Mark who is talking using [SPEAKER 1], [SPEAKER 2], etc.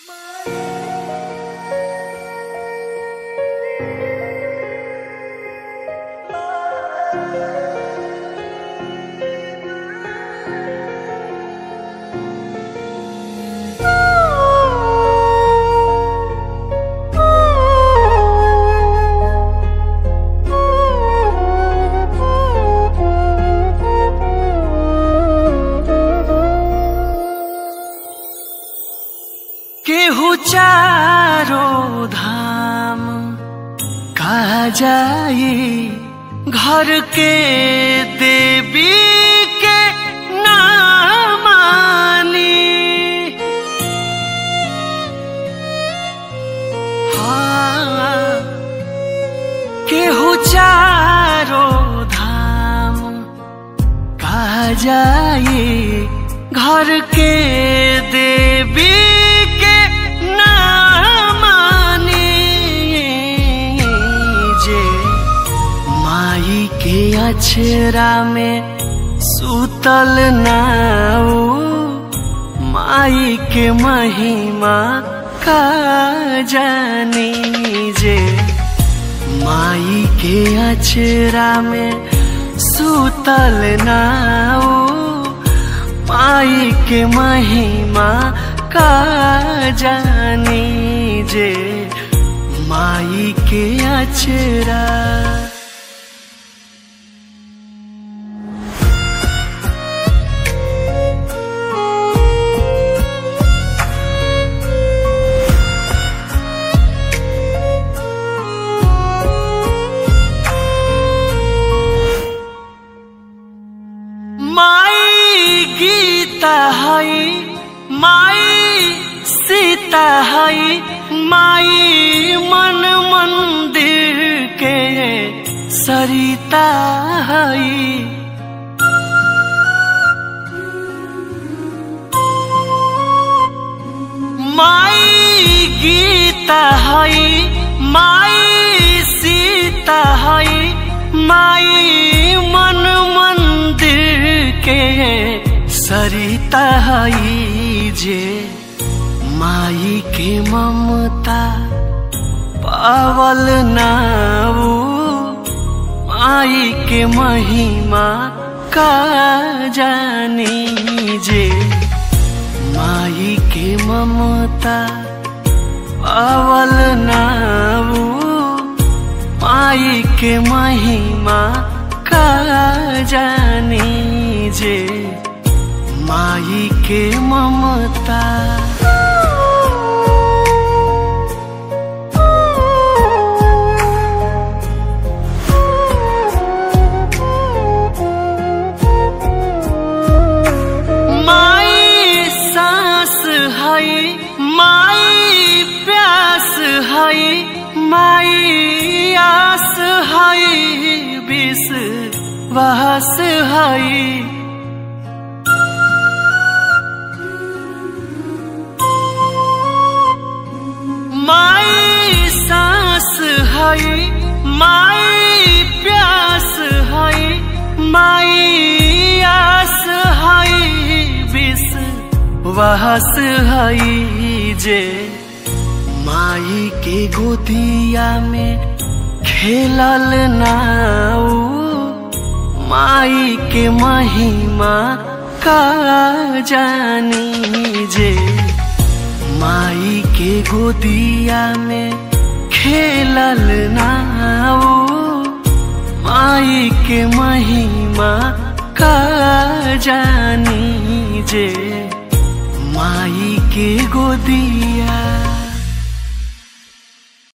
[SPEAKER 1] केहू चारो धाम कहा जाई घर के देवी के ना मानी हाँ केहू चारो धाम कहा जाई घर के देवी के ना मानी जे माई के अछरा में सूतल नाऊ माई के महिमा का जानी जे माई के अछरा में सूतल नाऊ माई के महिमा का जानी जे माई के अचरा माई गीता हई माई सीता हई माई मन मंदिर के सरिता हई माई गीता हई माई सीता हई माई मन मंदिर के सरिता हई जे माई के ममता पावल नाऊ माई के महिमा का जानी जे माई के ममता पावल नाऊ माई के महिमा का जानी जे माई के ममता माई सांस हई माई प्यास हई माई आस हई विष वास हई माई सांस हई माई प्यास हई माई आस हई विष वास हई जे माई के गोदिया में खेलल नाऊ माई के महिमा का जानी जे माई के गोदिया में खेलल नाऊ माई के महिमा का जानी जे माई के गोदिया